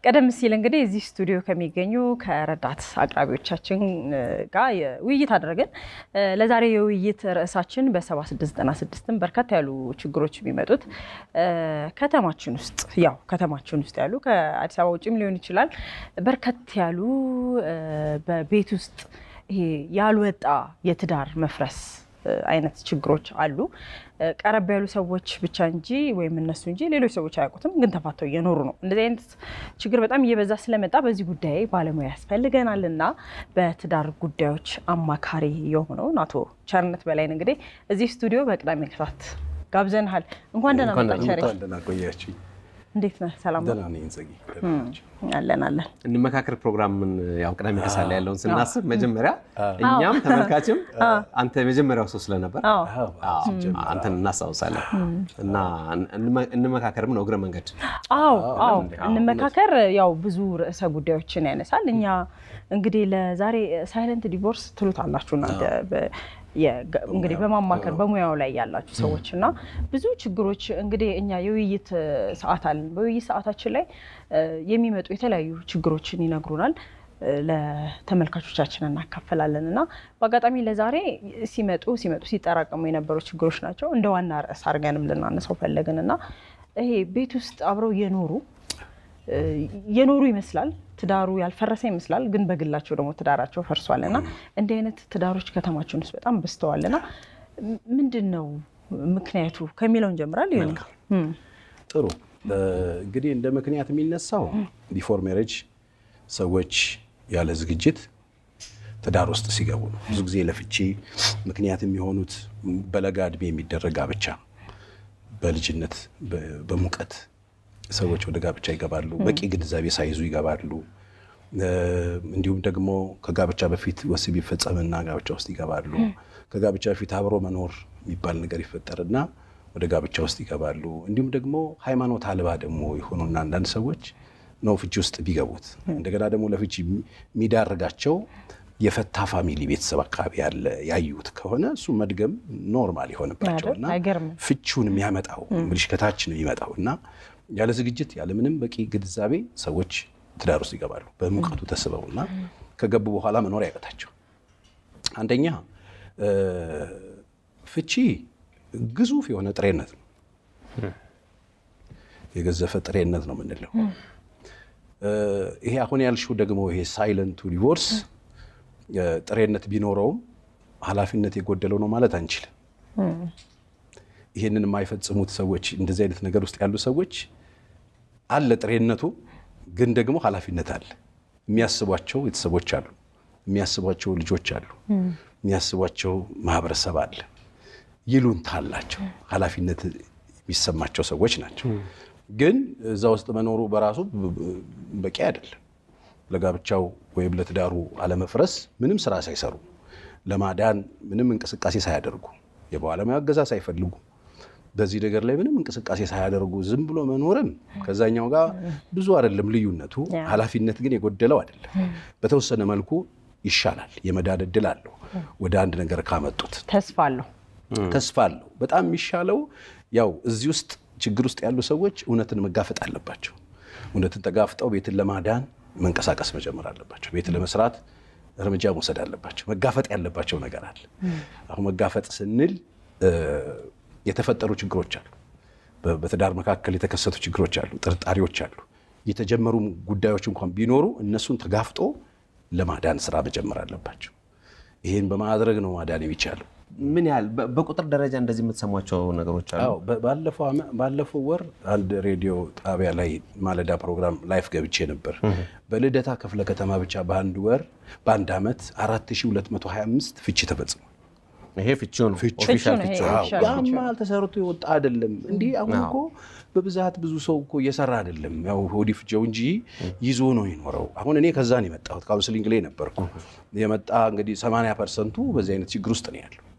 ቀደም ሲል እንግዲህ እዚህ ስቱዲዮ ከሚገኙ ከረዳት አቅራቢዎቻችን ጋር ውይይት አድረግን። ለዛሬ የውይይት ርዕሳችን በ7696ም በርከት ያሉ ችግሮች የሚመጡት ከተማችን ውስጥ ያው ከተማችን ውስጥ ያሉ ከአዲስ አበባ ውጭም ሊሆን ይችላል በርከት ያሉ በቤት ውስጥ ይሄ ያልወጣ የትዳር መፍረስ አይነት ችግሮች አሉ። ቀረብ ያሉ ሰዎች ብቻ እንጂ ወይም እነሱ እንጂ ሌሎች ሰዎች አያውቁትም፣ ግን ተፋተው እየኖሩ ነው። እንደዚህ አይነት ችግር በጣም እየበዛ ስለመጣ በዚህ ጉዳይ ባለሙያ ያስፈልገናል እና በትዳር ጉዳዮች አማካሪ የሆነውን አቶ ቸርነት በላይን እንግዲህ እዚህ ስቱዲዮ በቅዳሜ ከሰዓት ጋብዘንሃል። እንኳን ደህና መጣ ቸሬ። ቆያችኝ። እንዴት ነህ? ሰላም ነው? ደህና ነኝ ጽጌ። አለን አለን። እንመካከር ፕሮግራምን ያው ቅዳሜ ከሰዓት ላይ ያለውን ስናስብ መጀመሪያ እኛም ተመልካችም አንተ የመጀመሪያው ሰው ስለነበር አንተን እናስታውሳለን እና እንመካከርም ነው እግረ መንገድ አዎ አዎ፣ እንመካከር ያው ብዙ ርዕሰ ጉዳዮችን ያነሳል። እኛ እንግዲህ ለዛሬ ሳይለንት ዲቮርስ ትሉት አላችሁ እናንተ እንግዲህ በማማከር በሙያው ላይ ያላችሁ ሰዎች እና ብዙ ችግሮች እንግዲህ እኛ የውይይት ሰዓት አለን። በውይይት ሰዓታችን ላይ የሚመጡ የተለያዩ ችግሮችን ይነግሩናል፣ ለተመልካቾቻችን እናካፈላለን እና በአጋጣሚ ለዛሬ ሲመጡ ሲመጡ ሲጠራቀሙ የነበሩ ችግሮች ናቸው እንደ ዋና ርዕስ አድርገንም ልናነሳው ፈለግን እና ይሄ ቤት ውስጥ አብረው የኖሩ የኖሩ ይመስላል ትዳሩ ያልፈረሰ ይመስላል፣ ግን በግላቸው ደግሞ ትዳራቸው ፈርሷል እና እንዲህ አይነት ትዳሮች ከተማችን ውስጥ በጣም በዝተዋል እና ምንድን ነው ምክንያቱ ከሚለው እንጀምራል። ይሆን ጥሩ እንግዲህ እንደ ምክንያት የሚነሳው ቢፎር ሜሬጅ ሰዎች ያለ ዝግጅት ትዳር ውስጥ ሲገቡ ነው። ብዙ ጊዜ ለፍቺ ምክንያት የሚሆኑት በለጋ እድሜ የሚደረግ ጋብቻ፣ በልጅነት በሙቀት ሰዎች ወደ ጋብቻ ይገባሉ። በቂ ግንዛቤ ሳይዙ ይገባሉ። እንዲሁም ደግሞ ከጋብቻ በፊት ወሲብ ይፈጸምና ጋብቻ ውስጥ ይገባሉ። ከጋብቻ በፊት አብሮ መኖር የሚባል ነገር ይፈጠርና ወደ ጋብቻ ውስጥ ይገባሉ። እንዲሁም ደግሞ ሃይማኖት አልባ ደግሞ የሆኑና አንዳንድ ሰዎች ነው ፍቺ ውስጥ ቢገቡት። እንደገና ደግሞ ለፍቺ የሚዳርጋቸው የፈታ ፋሚሊ ቤተሰብ አካባቢ ያለ ያዩት ከሆነ እሱ መድገም ኖርማል የሆነባቸውና ፍቺውን የሚያመጣው እንግዲህ ከታች ነው የሚመጣው እና ያለ ዝግጅት ያለ ምንም በቂ ግንዛቤ ሰዎች ትዳር ውስጥ ይገባሉ። በሙቀቱ ተስበው እና ከገቡ በኋላ መኖር ያቀታቸው። አንደኛ ፍቺ ግዙፍ የሆነ ጥሬነት ነው፣ የገዘፈ ጥሬነት ነው የምንለው። ይሄ አሁን ያልሽው ደግሞ ይሄ ሳይለንቱ ዲቮርስ ጥሬነት ቢኖረውም ኃላፊነት የጎደለው ነው ማለት አንችልም። ይህንን የማይፈጽሙት ሰዎች እንደዚህ አይነት ነገር ውስጥ ያሉ ሰዎች አለ ጥሬነቱ፣ ግን ደግሞ ኃላፊነት አለ። የሚያስቧቸው ቤተሰቦች አሉ፣ የሚያስቧቸው ልጆች አሉ፣ የሚያስቧቸው ማህበረሰብ አለ። ይሉንታ አላቸው፣ ኃላፊነት የሚሰማቸው ሰዎች ናቸው። ግን እዛ ውስጥ መኖሩ በራሱ በቂ አይደለም። ለጋብቻው ወይም ለትዳሩ አለመፍረስ ምንም ስራ ሳይሰሩ ለማዳን ምንም እንቅስቃሴ ሳያደርጉ የባለሙያ እገዛ ሳይፈልጉ በዚህ ነገር ላይ ምንም እንቅስቃሴ ሳያደርጉ ዝም ብሎ መኖርም ከዛኛው ጋር ብዙ አይደለም ልዩነቱ። ኃላፊነት ግን የጎደለው አይደለም። በተወሰነ መልኩ ይሻላል፣ የመዳን እድል አለው። ወደ አንድ ነገር ካመጡት ተስፋ አለው ተስፋ አለው። በጣም የሚሻለው ያው እዚህ ውስጥ ችግር ውስጥ ያሉ ሰዎች እውነትን መጋፈጥ አለባቸው። እውነትን ተጋፍጠው ቤትን ለማዳን መንቀሳቀስ መጀመር አለባቸው። ቤት ለመስራት እርምጃ መውሰድ አለባቸው። መጋፈጥ ያለባቸው ነገር አለ። አሁን መጋፈጥ ስንል የተፈጠሩ ችግሮች አሉ። በትዳር መካከል የተከሰቱ ችግሮች አሉ፣ ጥርጣሬዎች አሉ። የተጀመሩ ጉዳዮች እንኳን ቢኖሩ እነሱን ተጋፍጦ ለማዳን ስራ መጀመር አለባቸው። ይህን በማድረግ ነው ማዳን የሚቻለው። ምን ያህል በቁጥር ደረጃ እንደዚህ የምትሰሟቸው ነገሮች አሉ? ባለፈው ወር አንድ ሬዲዮ ጣቢያ ላይ ማለዳ ፕሮግራም ላይፍ ገብቼ ነበር። በልደታ ክፍለ ከተማ ብቻ በአንድ ወር በአንድ ዓመት 4225 ፍቺ ተፈጽሟል። ይሄ ፍቺው ነው ኦፊሻል ፍቺው። ያማል ተሰርቶ የወጣ አይደለም። እንዲህ አሁን እኮ በብዛት ብዙ ሰው እኮ እየሰራ አይደለም። ያው ሆዲ ፍጀው እንጂ ይዞ ነው የኖረው። አሁን እኔ ከዛ ነው የመጣሁት፣ ካውንስሊንግ ላይ ነበርኩ። የመጣ እንግዲህ 80 ፐርሰንቱ በዚህ አይነት ችግር ውስጥ ነው ያለው።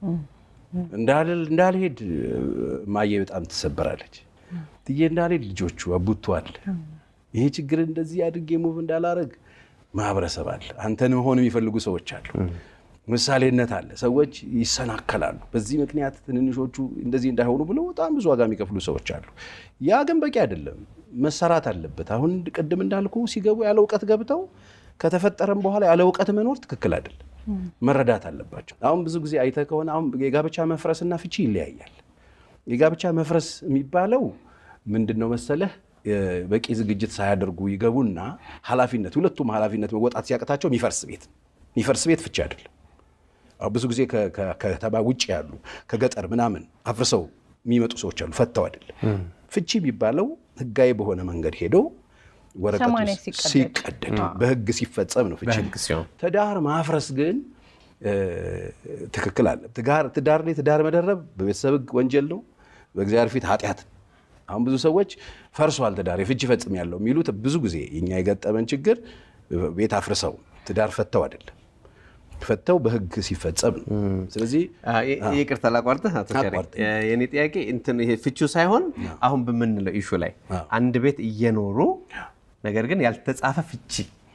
እንዳልሄድ ማየ በጣም ትሰበራለች። ትዬ እንዳልሄድ ልጆቹ አቡቱ አለ። ይሄ ችግር እንደዚህ አድርጌ ሙቭ እንዳላረግ ማህበረሰብ አለ። አንተን መሆን የሚፈልጉ ሰዎች አሉ። ምሳሌነት አለ። ሰዎች ይሰናከላሉ። በዚህ ምክንያት ትንንሾቹ እንደዚህ እንዳይሆኑ ብለው በጣም ብዙ ዋጋ የሚከፍሉ ሰዎች አሉ። ያ ግን በቂ አይደለም። መሰራት አለበት። አሁን ቅድም እንዳልኩ ሲገቡ ያለ እውቀት ገብተው ከተፈጠረም በኋላ ያለ እውቀት መኖር ትክክል አይደለም። መረዳት አለባቸው። አሁን ብዙ ጊዜ አይተህ ከሆነ አሁን የጋብቻ መፍረስና ፍቺ ይለያያል። የጋብቻ መፍረስ የሚባለው ምንድን ነው መሰለህ? በቂ ዝግጅት ሳያደርጉ ይገቡና ኃላፊነት ሁለቱም ኃላፊነት መወጣት ሲያቅታቸው የሚፈርስ ቤት የሚፈርስ ቤት ፍቺ አይደለም። አሁን ብዙ ጊዜ ከከተማ ውጭ ያሉ ከገጠር ምናምን አፍርሰው የሚመጡ ሰዎች አሉ። ፈተው አይደለም። ፍቺ የሚባለው ህጋዊ በሆነ መንገድ ሄዶ ወረቀቱ ሲቀደድ በህግ ሲፈጸም ነው ፍቺ። ትዳር ማፍረስ ግን ትክክል አለ። ትዳር ላይ ትዳር መደረብ በቤተሰብ ህግ ወንጀል ነው፣ በእግዚአብሔር ፊት ኃጢአት። አሁን ብዙ ሰዎች ፈርሷል ትዳር የፍቺ ፈጽም ያለው የሚሉት ብዙ ጊዜ የኛ የገጠመን ችግር ቤት አፍርሰው ትዳር ፈተው አይደለም ፈተው በህግ ሲፈጸም ነው። ስለዚህ ይቅርታ ላቋርጥህ አቶ ሸሬ፣ የኔ ጥያቄ እንትን ይሄ ፍቹ ሳይሆን አሁን በምንለው ኢሹ ላይ አንድ ቤት እየኖሩ ነገር ግን ያልተጻፈ ፍቺ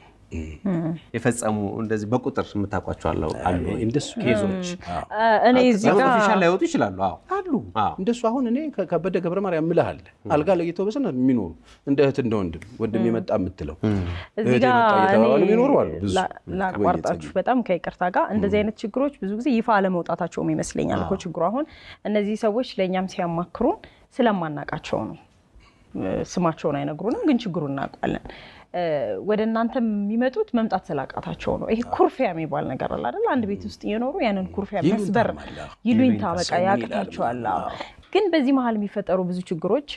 የፈጸሙ እንደዚህ በቁጥር የምታውቋቸው አሉ እንደሱ ኬዞች እኔ እዚህ ጋር ኦፊሻል ላይወጡ ይችላሉ። አዎ አሉ እንደሱ። አሁን እኔ ከበደ ገብረ ማርያም እምልሃል አልጋ ለይተው በሰነ የሚኖሩ እንደ እህት እንደ ወንድም ወንድም የመጣ የምትለው እዚህ ጋር እየተባባሉ የሚኖሩ አሉ። ብዙ ላቋርጣችሁ በጣም ከይቅርታ ጋር እንደዚህ አይነት ችግሮች ብዙ ጊዜ ይፋ አለመውጣታቸውም ይመስለኛል እኮ ችግሩ። አሁን እነዚህ ሰዎች ለእኛም ሲያማክሩን ስለማናቃቸው ነው። ስማቸውን አይነግሩንም፣ ግን ችግሩን እናውቃለን። ወደ እናንተ የሚመጡት መምጣት ስላቃታቸው ነው። ይሄ ኩርፊያ የሚባል ነገር አለ አይደል? አንድ ቤት ውስጥ እየኖሩ ያንን ኩርፊያ መስበር ይሉኝታ በቃ ያቅታቸዋል። ግን በዚህ መሀል የሚፈጠሩ ብዙ ችግሮች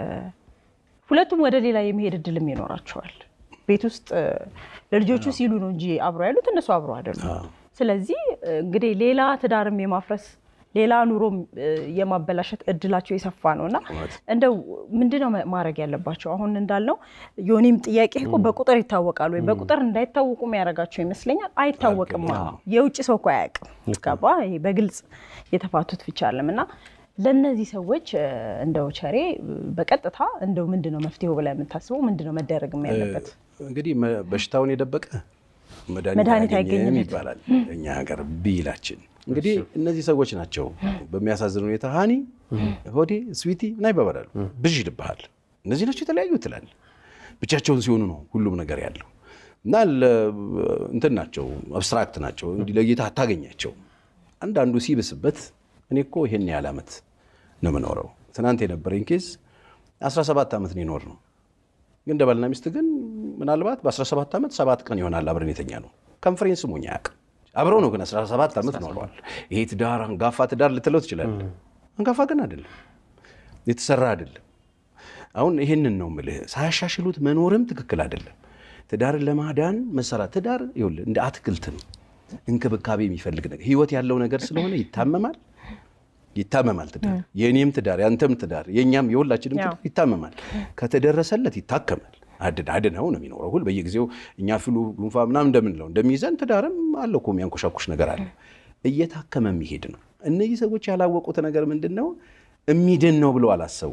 ሁለቱም ወደ ሌላ የመሄድ እድልም ይኖራቸዋል። ቤት ውስጥ ለልጆቹ ሲሉ ነው እንጂ አብሮ ያሉት እነሱ አብሮ አይደሉም። ስለዚህ እንግዲህ ሌላ ትዳርም የማፍረስ ሌላ ኑሮ የማበላሸት እድላቸው የሰፋ ነው እና እንደው ምንድነው ማድረግ ያለባቸው? አሁን እንዳልነው ዮኒም ጥያቄ እኮ በቁጥር ይታወቃል ወይ? በቁጥር እንዳይታወቁ የሚያደርጋቸው ይመስለኛል። አይታወቅም። የውጭ ሰው እኮ አያውቅም። ገባ? በግልጽ የተፋቱት ብቻ አለም እና ለእነዚህ ሰዎች እንደው ቸሬ በቀጥታ እንደው ምንድነው መፍትሄው ብላ የምታስበው ምንድነው መደረግ ያለበት? እንግዲህ በሽታውን የደበቀ መድኃኒት አይገኝም ይባላል እኛ ሀገር ብሂላችን። እንግዲህ እነዚህ ሰዎች ናቸው በሚያሳዝን ሁኔታ ሀኒ፣ ሆዴ፣ ስዊቲ እና ይባባላሉ። ብዥ ይልብሃል። እነዚህ ናቸው የተለያዩ ትላል። ብቻቸውን ሲሆኑ ነው ሁሉም ነገር ያለው እና እንትን ናቸው፣ አብስትራክት ናቸው። እንዲህ ለጌታ አታገኛቸው። አንዳንዱ ሲብስበት እኔ እኮ ይሄን ያህል ዓመት ነው የምኖረው። ትናንት የነበረኝ ኬዝ 17 ዓመት ነው የኖር ነው። ግን እንደ ባልና ሚስት ግን ምናልባት በ17 ዓመት ሰባት ቀን ይሆናል አብረን የተኛ ነው። ኮንፈረንስ ሞኝ አያውቅም። አብረው ነው ግን 17 ዓመት ኖረዋል። ይሄ ትዳር አንጋፋ ትዳር ልትለው ትችላለህ። አንጋፋ ግን አይደለም፣ የተሰራ አይደለም። አሁን ይሄንን ነው የምልህ። ሳያሻሽሉት መኖርም ትክክል አይደለም። ትዳርን ለማዳን መሰራት ትዳር ይኸውልህ እንደ አትክልት ነው፣ እንክብካቤ የሚፈልግ ነገር ህይወት ያለው ነገር ስለሆነ ይታመማል ይታመማል። ትዳር የእኔም ትዳር ያንተም ትዳር የእኛም የሁላችንም ትዳር ይታመማል። ከተደረሰለት ይታከማል። አድን አድነው ነው የሚኖረው። ሁል በየጊዜው እኛ ፍሉ ጉንፋ ምናምን እንደምንለው እንደሚይዘን ትዳርም አለ እኮ የሚያንኮሻኩሽ ነገር አለ። እየታከመ የሚሄድ ነው። እነዚህ ሰዎች ያላወቁት ነገር ምንድን ነው? የሚድን ነው ብለው አላሰቡ።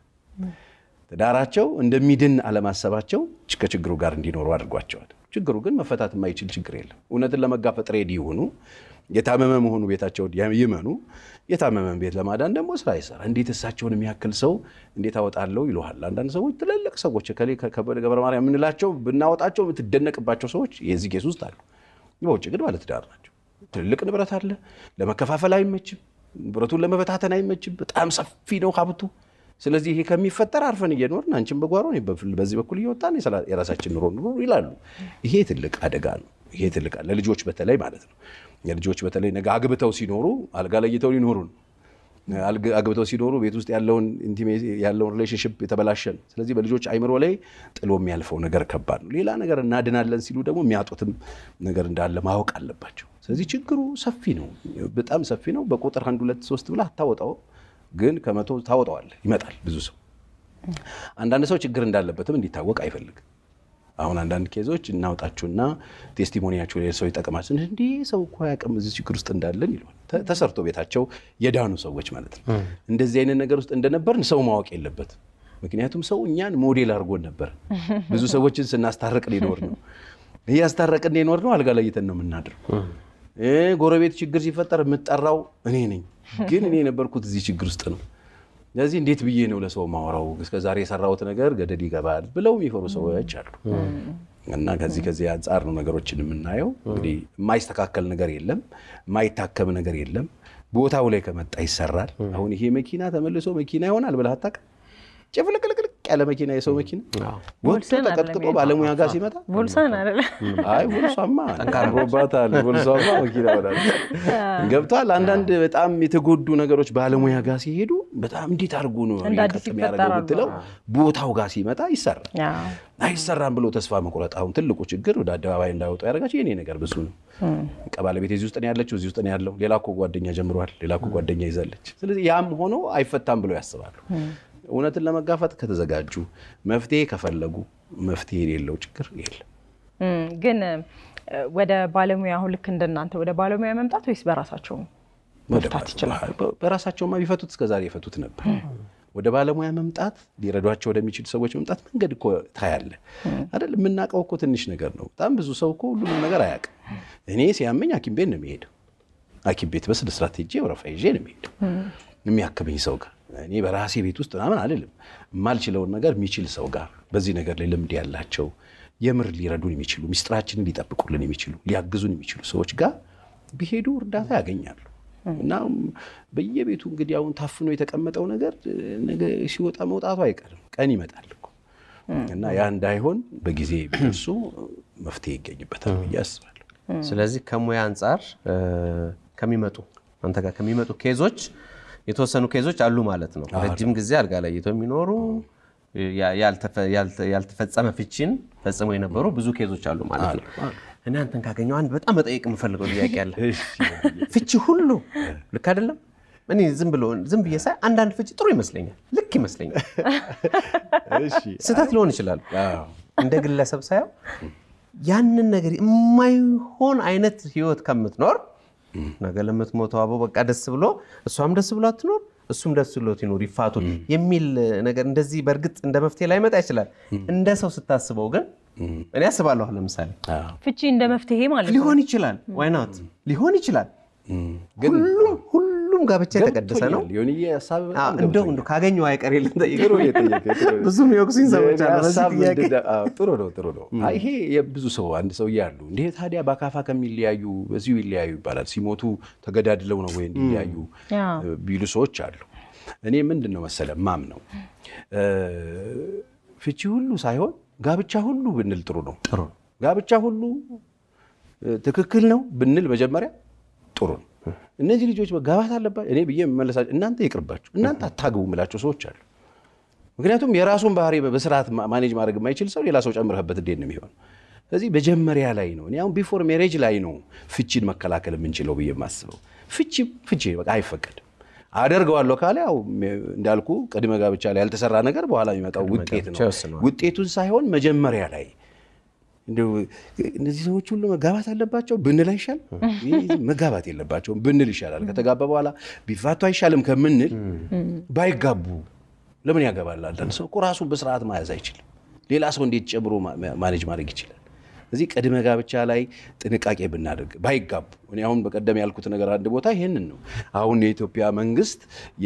ትዳራቸው እንደሚድን አለማሰባቸው ከችግሩ ጋር እንዲኖሩ አድርጓቸዋል። ችግሩ ግን መፈታት የማይችል ችግር የለም። እውነትን ለመጋፈጥ ሬዲ ይሁኑ። የታመመ መሆኑ ቤታቸውን ይመኑ። የታመመን ቤት ለማዳን ደግሞ ስራ ይሰራ። እንዴት እሳቸውን የሚያክል ሰው እንዴት አወጣለሁ ይለሃል። አንዳንድ ሰዎች ትልልቅ ሰዎች ከበደ ገብረ ማርያም የምንላቸው ብናወጣቸው የምትደነቅባቸው ሰዎች የዚህ ኬስ ውስጥ አሉ። በውጭ ግን ባለትዳር ናቸው። ትልልቅ ንብረት አለ። ለመከፋፈል አይመችም። ንብረቱን ለመበታተን አይመችም። በጣም ሰፊ ነው ሀብቱ። ስለዚህ ይሄ ከሚፈጠር አርፈን እየኖርን አንቺን በጓሮ በዚህ በኩል እየወጣን የራሳችን ኑሮ ኑሮ ይላሉ። ይሄ ትልቅ አደጋ ነው። ይሄ ትልቅ ለልጆች በተለይ ማለት ነው። የልጆች በተለይ ነገ አግብተው ሲኖሩ አልጋ ለይተው ሊኖሩ ነው። አግብተው ሲኖሩ ቤት ውስጥ ያለውን ያለውን ሪሌሽንሽፕ የተበላሸ ነው። ስለዚህ በልጆች አይምሮ ላይ ጥሎ የሚያልፈው ነገር ከባድ ነው። ሌላ ነገር እናድናለን ሲሉ ደግሞ የሚያጡትም ነገር እንዳለ ማወቅ አለባቸው። ስለዚህ ችግሩ ሰፊ ነው፣ በጣም ሰፊ ነው። በቁጥር አንድ ሁለት ሶስት ብለህ አታወጣው፣ ግን ከመቶ ታወጣዋለህ። ይመጣል ብዙ ሰው። አንዳንድ ሰው ችግር እንዳለበትም እንዲታወቅ አይፈልግም። አሁን አንዳንድ ኬዞች እናውጣችሁና ቴስቲሞኒያቸው ሰው ይጠቅማል። እንዲህ ሰው እኮ አያውቅም እዚህ ችግር ውስጥ እንዳለን ይለዋል። ተሰርቶ ቤታቸው የዳኑ ሰዎች ማለት ነው። እንደዚህ አይነት ነገር ውስጥ እንደነበርን ሰው ማወቅ የለበትም። ምክንያቱም ሰው እኛን ሞዴል አድርጎን ነበር። ብዙ ሰዎችን ስናስታርቅ ሊኖር ነው እያስታረቅን ሊኖር ነው። አልጋ ለይተን ነው የምናድረው። ጎረቤት ችግር ሲፈጠር የምጠራው እኔ ነኝ፣ ግን እኔ የነበርኩት እዚህ ችግር ውስጥ ነው። ስለዚህ እንዴት ብዬ ነው ለሰው ማወራው? እስከዛሬ የሰራሁት ነገር ገደል ይገባል ብለው የሚፈሩ ሰዎች አሉ። እና ከዚህ ከዚህ አንጻር ነው ነገሮችን የምናየው። እንግዲህ የማይስተካከል ነገር የለም፣ የማይታከም ነገር የለም። ቦታው ላይ ከመጣ ይሰራል። አሁን ይሄ መኪና ተመልሶ መኪና ይሆናል ብለህ አታውቅም። ጭፍልቅልቅልቅ ያለ መኪና የሰው መኪና ወጥቶ ቮልስን ተቀጥቅጦ አይደለም ባለሙያ ጋር ሲመጣ ቦልሳን አይደለ አይ ቦልሷማ ጠንካሮባታል። ቦልሷማ መኪና ሆናለች። ገብቷል። አንዳንድ በጣም የተጎዱ ነገሮች ባለሙያ ጋር ሲሄዱ በጣም እንዴት አድርጎ ነው እንደ አዲስ ቀጥ የሚያደርገው ይፈጠራሉ። ብትለው ቦታው ጋር ሲመጣ ይሰራል። ያ አይሰራም ብሎ ተስፋ መቁረጥ አሁን ትልቁ ችግር ወደ አደባባይ እንዳይወጡ ያደረጋቸው የኔ ነገር ብዙ ነው። በቃ ባለቤት እዚህ ውስጥ ነው ያለችው፣ እዚህ ውስጥ ነው ያለው፣ ሌላ እኮ ጓደኛ ጀምሯል፣ ሌላ እኮ ጓደኛ ይዛለች። ስለዚህ ያም ሆኖ አይፈታም ብለው ያስባሉ። እውነትን ለመጋፈጥ ከተዘጋጁ መፍትሄ ከፈለጉ መፍትሄ የሌለው ችግር የለም። እም፣ ግን እ፣ ወደ ባለሙያ አሁን ልክ እንደናንተ ወደ ባለሙያ መምጣት ወይስ በራሳቸው መፍታት ይችላል? በራሳቸውማ ቢፈቱት እስከዛሬ የፈቱት ነበር። ወደ ባለሙያ መምጣት ሊረዷቸው ወደሚችሉ ሰዎች መምጣት መንገድ እኮ ታያለ አይደል? የምናውቀው እኮ ትንሽ ነገር ነው። በጣም ብዙ ሰው እኮ ሁሉንም ነገር አያውቅም። እኔ ሲያመኝ ሐኪም ቤት ነው የሚሄደው። ሐኪም ቤት በስነ ስርዓት ሄጄ ወረፋ ይዤ ነው የሚሄደው የሚያክመኝ ሰው ጋር። እኔ በራሴ ቤት ውስጥ ምናምን አልልም። የማልችለውን ነገር የሚችል ሰው ጋር በዚህ ነገር ላይ ልምድ ያላቸው የምር ሊረዱን የሚችሉ ሚስጥራችንን ሊጠብቁልን የሚችሉ ሊያግዙን የሚችሉ ሰዎች ጋር ቢሄዱ እርዳታ ያገኛሉ። እና በየቤቱ እንግዲህ አሁን ታፍኖ የተቀመጠው ነገር ነገ ሲወጣ መውጣቱ አይቀርም፣ ቀን ይመጣል እኮ እና ያ እንዳይሆን በጊዜ ቢደርሱ መፍትሄ ይገኝበታል ብዬ አስባለሁ። ስለዚህ ከሙያ አንጻር እ፣ ከሚመጡ አንተ ጋር ከሚመጡ ኬዞች የተወሰኑ ኬዞች አሉ ማለት ነው። ረጅም ጊዜ አልጋ ላይ እየተው የሚኖሩ ያ- ያልተፈ- ያልተ- ያልተፈጸመ ፍቺን ፈጽመው የነበሩ ብዙ ኬዞች አሉ ማለት ነው። እኔ አንተን ካገኘው አንድ በጣም መጠየቅ የምፈልገው ጥያቄ አለ። ፍቺ ሁሉ ልክ አይደለም። እኔ ዝም ብሎ ዝም ብዬ ሳይ አንዳንድ ፍቺ ጥሩ ይመስለኛል፣ ልክ ይመስለኛል። ስህተት ሊሆን ይችላል። አዎ። እንደ ግለሰብ ሳየው ያንን ነገር የማይሆን አይነት ህይወት ከምትኖር ነገ ለምትሞተው አበው በቃ ደስ ብሎ እሷም ደስ ብሎ አትኖር እሱም ደስ ብሎት ይኖር ይፋቱ የሚል ነገር እንደዚህ በእርግጥ እንደ መፍትሄ ላይመጣ ይችላል። እንደ ሰው ስታስበው ግን እኔ አስባለሁ ለምሳሌ አዎ። ፍቺ እንደ መፍትሄ ማለት ነው። ሊሆን ይችላል ዋይናት ሊሆን ይችላል። ግን ሁሉም ሁሉም ጋብቻ የተቀደሰ ነው። ገብቶኛል። ዮኒዬ ሀሳብ በጣም አዎ፣ እንደው ገብቶኛል። እንደው ካገኘው አይቀር የለም ጥሩ እየጠየቀ ጥሩ ነው። ብዙ የሚወቅሱኝ ሰዎች አሉ በዚህ ሀሳብ ጥያቄ። ምንድን ነው? አዎ፣ ጥሩ ነው ጥሩ ነው። አይ ይሄ የብዙ ሰው አንድ ሰው እያሉ እንዴ ታዲያ በአካፋ ከሚለያዩ በዚሁ ይለያዩ ይባላል። ሲሞቱ ተገዳድለው ነው ወይ እንዲለያዩ ያ። ቢሉ ሰዎች አሉ። እኔ ምንድን ነው መሰለ ማም ነው ፍቺ ሁሉ ሳይሆን ጋብቻ ሁሉ ብንል ጥሩ ነው። ጥሩ ነው። ጋብቻ ሁሉ እ፣ ትክክል ነው ብንል መጀመሪያ ጥሩ ነው። እነዚህ ልጆች መጋባት አለባቸው እኔ ብዬ የምመለሳቸው እናንተ ይቅርባችሁ፣ እናንተ አታግቡ የምላቸው ሰዎች አሉ። ምክንያቱም የራሱን ባህሪ በስርዓት ማ- ማኔጅ ማድረግ የማይችል ሰው ሌላ ሰው ጨምረህበት እንዴት ነው የሚሆን? ስለዚህ መጀመሪያ ላይ ነው እኔ አሁን ቢፎር ሜሬጅ ላይ ነው ፍቺን መከላከል የምንችለው ብዬ የማስበው። ፍቺ ፍቺ በቃ አይፈቀድም። አደርገዋለሁ ካለ ያው እንዳልኩ ቅድመ ጋብቻ ላይ ያልተሰራ ነገር በኋላ የሚመጣው ውጤት ነው። ጋብቻ ይወስነዋል። ውጤቱን ሳይሆን መጀመሪያ ላይ እንደው እነዚህ ሰዎች ሁሉ መጋባት አለባቸው ብንል አይሻል? ይህ መጋባት የለባቸውም ብንል ይሻላል። ከተጋባ በኋላ ቢፋቱ አይሻልም ከምንል ባይጋቡ ለምን ያገባል? አንዳንድ ሰው እኮ ራሱን በስርዓት መያዝ አይችልም። ሌላ ሰው እንዴት ጨምሮ ማ- ማኔጅ ማድረግ ይችላል? እዚህ ቅድመ ጋብቻ ላይ ጥንቃቄ ብናደርግ ባይጋቡ። እኔ አሁን በቀደም ያልኩት ነገር አንድ ቦታ ይሄንን ነው። አሁን የኢትዮጵያ መንግስት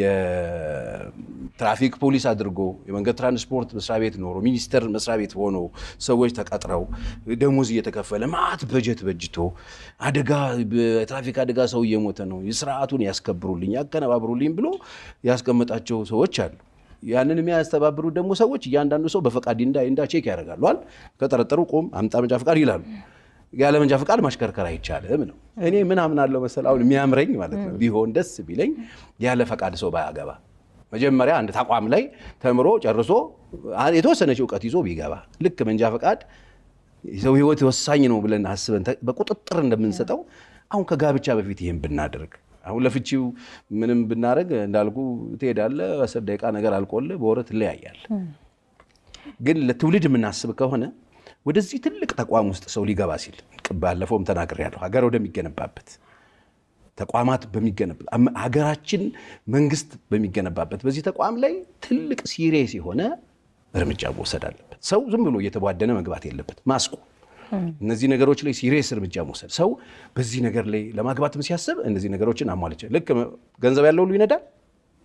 የትራፊክ ፖሊስ አድርጎ የመንገድ ትራንስፖርት መስሪያ ቤት ኖሮ ሚኒስቴር መስሪያ ቤት ሆኖ ሰዎች ተቀጥረው ደሞዝ እየተከፈለ ማት በጀት በጅቶ አደጋ በትራፊክ አደጋ ሰው እየሞተ ነው፣ ስርዓቱን ያስከብሩልኝ፣ ያቀነባብሩልኝ ብሎ ያስቀመጣቸው ሰዎች አሉ። ያንን የሚያስተባብሩ ደግሞ ሰዎች እያንዳንዱ ሰው በፈቃድ እንዳ እንዳ ቼክ ያደርጋሉ። ከጠረጠሩ ቆም አምጣ መንጃ ፈቃድ ይላሉ። ያለ መንጃ ፈቃድ ማሽከርከር አይቻልም ነው። እኔ ምን አምናለሁ መሰል አሁን የሚያምረኝ ማለት ነው ቢሆን ደስ ቢለኝ ያለ ፈቃድ ሰው ባያገባ መጀመሪያ አንድ ተቋም ላይ ተምሮ ጨርሶ የተወሰነች እውቀት ይዞ ቢገባ ልክ መንጃ ፈቃድ የሰው ሕይወት ወሳኝ ነው ብለን አስበን ተ- በቁጥጥር እንደምንሰጠው አሁን ከጋብቻ በፊት ይህን ብናደርግ አሁን ለፍቺው ምንም ብናደርግ እንዳልኩ ትሄዳለህ፣ አስር ደቂቃ ነገር አልቆልህ በወር ትለያያለህ። ግን ለትውልድ የምናስብ ከሆነ ወደዚህ ትልቅ ተቋም ውስጥ ሰው ሊገባ ሲል ባለፈውም ተናግሬያለሁ፣ ሀገር ወደሚገነባበት ተቋማት በሚገነባ አም- ሀገራችን መንግስት በሚገነባበት በዚህ ተቋም ላይ ትልቅ ሲሪየስ የሆነ እርምጃ መውሰድ አለበት። ሰው ዝም ብሎ እየተቧደነ መግባት የለበት። ማስቆም እነዚህ ነገሮች ላይ ሲሪየስ እርምጃ መውሰድ። ሰው በዚህ ነገር ላይ ለማግባትም ሲያስብ እነዚህ ነገሮችን አሟልቼ ልክ ገንዘብ ያለው ሁሉ ይነዳል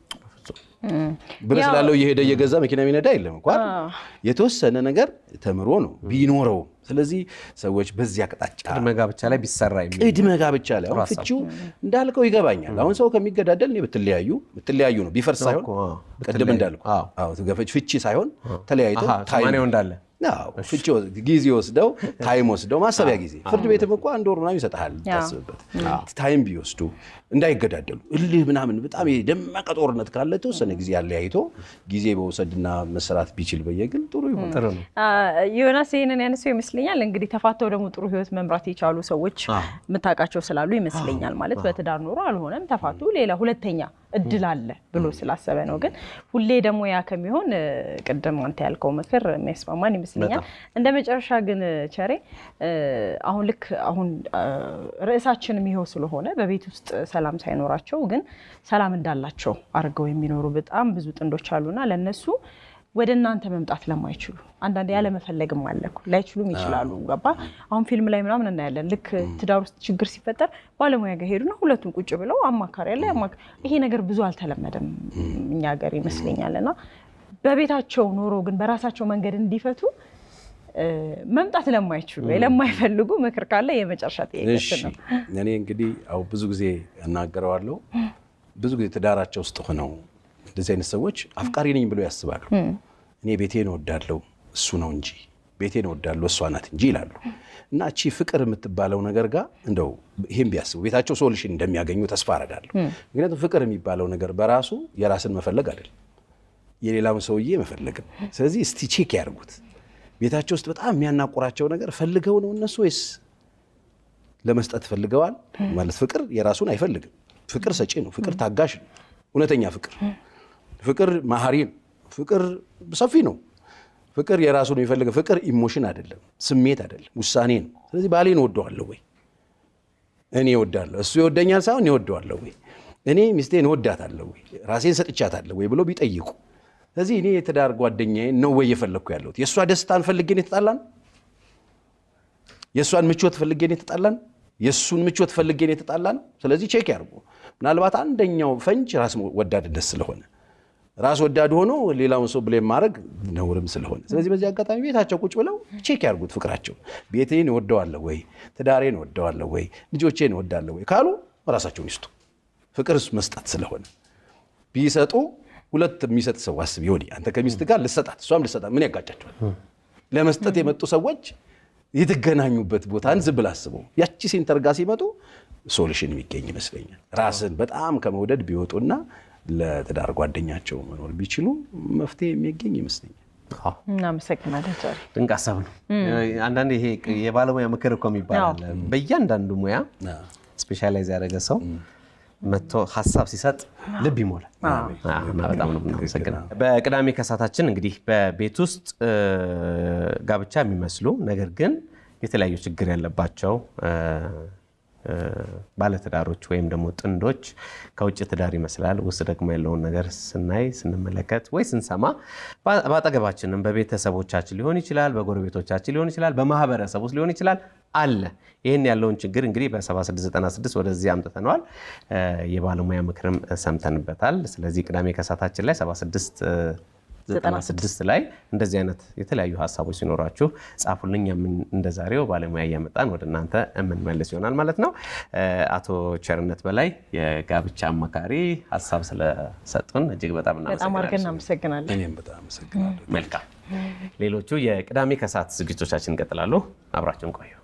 ብር ስላለው እየሄደ እየገዛ መኪና የሚነዳ የለም እንኳን የተወሰነ ነገር ተምሮ ነው ቢኖረው። ስለዚህ ሰዎች በዚህ አቅጣጫ ቅድመ ጋብቻ ላይ ቢሰራ የሚል ቅድመ ጋብቻ ላይ አሁን ፍቺው እንዳልከው ይገባኛል። አሁን ሰው ከሚገዳደል እኔ ብትለያዩ ብትለያዩ ነው ቢፈርስ ሳይሆን እኮ፣ አዎ። ቅድም እንዳልኩ አዎ። አዎ፣ ትገፈች ፍቺ ሳይሆን ተለያይቶ አሃ፣ ታይም ሰማንያው እንዳለ አዎ፣ ፍቺ ወስ- ጊዜ ወስደው ታይም ወስደው ማሰቢያ ጊዜ ፍርድ ቤትም እኮ አንድ ወር ምናምን ይሰጥሃል ታስብበት ታይም ቢወስዱ እንዳይገዳደሉ እልህ ምናምን በጣም የደመቀ ጦርነት ካለ የተወሰነ ጊዜ ያለያይቶ ጊዜ በውሰድና መሰራት ቢችል በየግል ጥሩ ይሆን ጥሩ ነው። ዮናስ ይህንን ያነሰው ይመስለኛል። እንግዲህ ተፋተው ደግሞ ጥሩ ህይወት መምራት የቻሉ ሰዎች የምታውቃቸው ስላሉ ይመስለኛል። ማለት በትዳር ኖሮ አልሆነም ተፋቱ፣ ሌላ ሁለተኛ እድል አለ ብሎ ስላሰበ ነው። ግን ሁሌ ደግሞ ያ ከሚሆን እ፣ ቅድም አንተ ያልከው ምክር የሚያስማማን ይመስለኛል። እንደ መጨረሻ ግን ቸሬ እ፣ አሁን ልክ አሁን እ፣ ርዕሳችንም ይኸው ስለሆነ በቤት ውስጥ ሰላም ሳይኖራቸው ግን ሰላም እንዳላቸው አድርገው የሚኖሩ በጣም ብዙ ጥንዶች አሉና ለነሱ ወደ እናንተ መምጣት ለማይችሉ አንዳንድ ያለመፈለግም አለ እኮ ላይችሉም ይችላሉ። ገባ አሁን ፊልም ላይ ምናምን እናያለን። ልክ ትዳር ውስጥ ችግር ሲፈጠር ባለሙያ ጋር ሄዱና ሁለቱን ቁጭ ብለው አማካሪ ያለ ያማካ ይሄ ነገር ብዙ አልተለመደም እኛ ሀገር ይመስለኛል። እና በቤታቸው ኖሮ ግን በራሳቸው መንገድ እንዲፈቱ እ፣ መምጣት ለማይችሉ ወይ ለማይፈልጉ ምክር ካለ የመጨረሻ እሺ ጥያቄ ነው። እኔ እንግዲህ አው ብዙ ጊዜ እናገረዋለሁ። ብዙ ጊዜ ትዳራቸው ውስጥ ሆነው እንደዚህ አይነት ሰዎች አፍቃሪ ነኝ ብለው ያስባሉ። እኔ ቤቴን እወዳለሁ እሱ ነው እንጂ ቤቴን እወዳለሁ እሷ ናት እንጂ ይላሉ። እና እቺ ፍቅር የምትባለው ነገር ጋር እንደው ይህም ቢያስቡ ቤታቸው ሶሉሽን እንደሚያገኙ ተስፋ አረጋለሁ። ምክንያቱም ፍቅር የሚባለው ነገር በራሱ የራስን መፈለግ አይደለም የሌላውን ሰውዬ መፈለግም። ስለዚህ እስቲ ቼክ ያድርጉት። ቤታቸው ውስጥ በጣም የሚያናቁራቸው ነገር ፈልገው ነው እነሱ ወይስ ለመስጠት ፈልገዋል? ማለት ፍቅር የራሱን አይፈልግም። ፍቅር ሰጪ ነው። ፍቅር ታጋሽ ነው። እውነተኛ ፍቅር ፍቅር መሀሪ ነው። ፍቅር ሰፊ ነው። ፍቅር የራሱን የሚፈልግ ፍቅር ኢሞሽን አይደለም፣ ስሜት አይደለም፣ ውሳኔ ነው። ስለዚህ ባሌን እወደዋለሁ ወይ እኔ እወዳለሁ እሱ ይወደኛል ሳይሆን እኔ እወደዋለሁ ወይ እኔ ሚስቴን እወዳታለሁ ወይ ራሴን ሰጥቻታለሁ ወይ ብሎ ቢጠይቁ። ስለዚህ እኔ የትዳር ጓደኛዬ ነው ወይ እየፈለግኩ ያለሁት የእሷ ደስታን ፈልጌን የተጣላን የእሷን ምቾት ፈልጌን የተጣላን የእሱን ምቾት ፈልጌን የተጣላን። ስለዚህ ቼክ ያርጉ። ምናልባት አንደኛው ፈንጅ ራስ ወዳድነት ስለሆነ ራስ ወዳድ ሆኖ ሌላውን ሰው ብሌም ማድረግ ነውርም ስለሆነ፣ ስለዚህ በዚህ አጋጣሚ ቤታቸው ቁጭ ብለው ቼክ ያርጉት ፍቅራቸው። ቤቴን እወደዋለሁ ወይ፣ ትዳሬን እወደዋለሁ ወይ፣ ልጆቼን እወዳለሁ ወይ ካሉ ራሳቸውን ይስጡ። ፍቅርስ መስጠት ስለሆነ ቢሰጡ ሁለት የሚሰጥ ሰው አስብ። ይሆን አንተ ከሚስት ጋር ልሰጣት እሷም ልሰጣት ምን ያጋጫቸዋል? ለመስጠት የመጡ ሰዎች የተገናኙበት ቦታን ዝም ብለህ አስበው። ያቺ ሴንተር ጋር ሲመጡ ሶሉሽን የሚገኝ ይመስለኛል። ራስን በጣም ከመውደድ ቢወጡና ለትዳር ጓደኛቸው መኖር ቢችሉ መፍትሄ የሚገኝ ይመስለኛል። አዎ፣ እናመሰግናለን ቸሬ። ድንቅ ሀሳብ ነው። አንዳንዴ ይሄ የባለሙያ ምክር እኮ የሚባል አለ። በእያንዳንዱ ሙያ ስፔሻላይዝ ያደረገ ሰው መጥቶ ሀሳብ ሲሰጥ ልብ ይሞላል እና በጣም ነው የምናመሰግነው። በቅዳሜ ከሳታችን እንግዲህ በቤት ውስጥ እ፣ ጋብቻ የሚመስሉ ነገር ግን የተለያዩ ችግር ያለባቸው እ፣ እ፣ ባለትዳሮች ወይም ደግሞ ጥንዶች ከውጭ ትዳር ይመስላል ውስጥ ደግሞ ያለውን ነገር ስናይ ስንመለከት ወይ ስንሰማ በ- በአጠገባችንም በቤተሰቦቻችን ሊሆን ይችላል፣ በጎረቤቶቻችን ሊሆን ይችላል፣ በማህበረሰብ ውስጥ ሊሆን ይችላል አለ። ይህን ያለውን ችግር እንግዲህ በ7696 ወደዚህ አምጥተነዋል። እ፣ የባለሙያ ምክርም ሰምተንበታል። ስለዚህ ቅዳሜ ከሳታችን ላይ 76 96 ላይ እንደዚህ አይነት የተለያዩ ሀሳቦች ሲኖራችሁ ጻፉልኝ። የምን እንደ ዛሬው ባለሙያ እያመጣን ወደ እናንተ የምንመልስ ይሆናል ማለት ነው። እ፣ አቶ ቸርነት በላይ የጋብቻ አማካሪ ሀሳብ ስለሰጡን እጅግ በጣም በጣም አድርገን እናመሰግናለን። እናመሰግናለን። እኔም በጣም አመሰግናለሁ። መልካም። ሌሎቹ የቅዳሜ ከሰዓት ዝግጅቶቻችን ይቀጥላሉ። አብራችሁን ቆዩ።